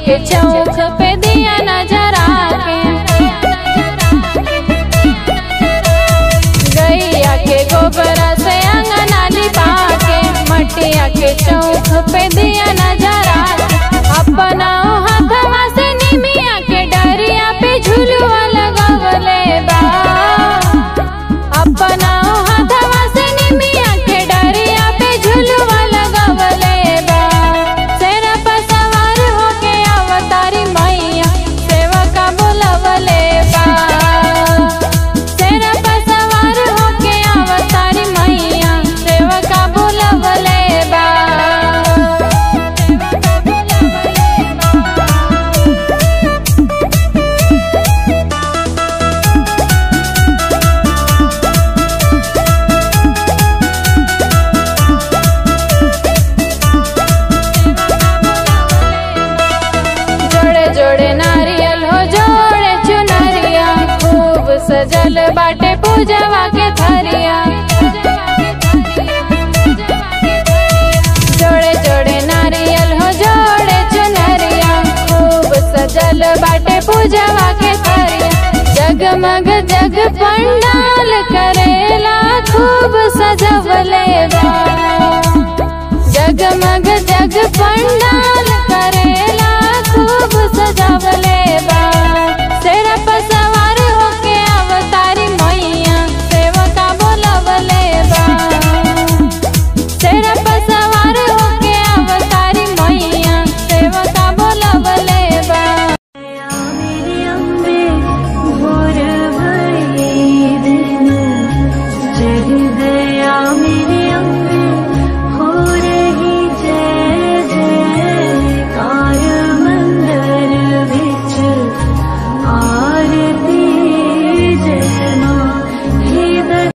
के चौक पे दिया नजरा के गैया के गोबरा से अंगना लिपा के मटिया के चौक पे दिया नजरा अपना हाथवा से निमिया के डरिया पे झुलुआ लगवले बा अपना हाथवा से निमिया के डरिया पे झुलुआ लगवले बा सेना पर सवार होके अवतारी मैया सेवा का बुलवले बा सेना पर सवार होके अवतारी मैया सेवा का बुलवले बा जोड़े जोड़े नारियल हो जोड़े चुनरिया खूब सजल बाटे पूजवा के थरिया जोड़े जोड़े नारियल हो जोड़े चुनरिया खूब सजल बाटे पूजवा के थरिया जगमग जग पंडाल करेला खूब सजवले बा जगमग जग पंडाल करेला खूब सजावले बा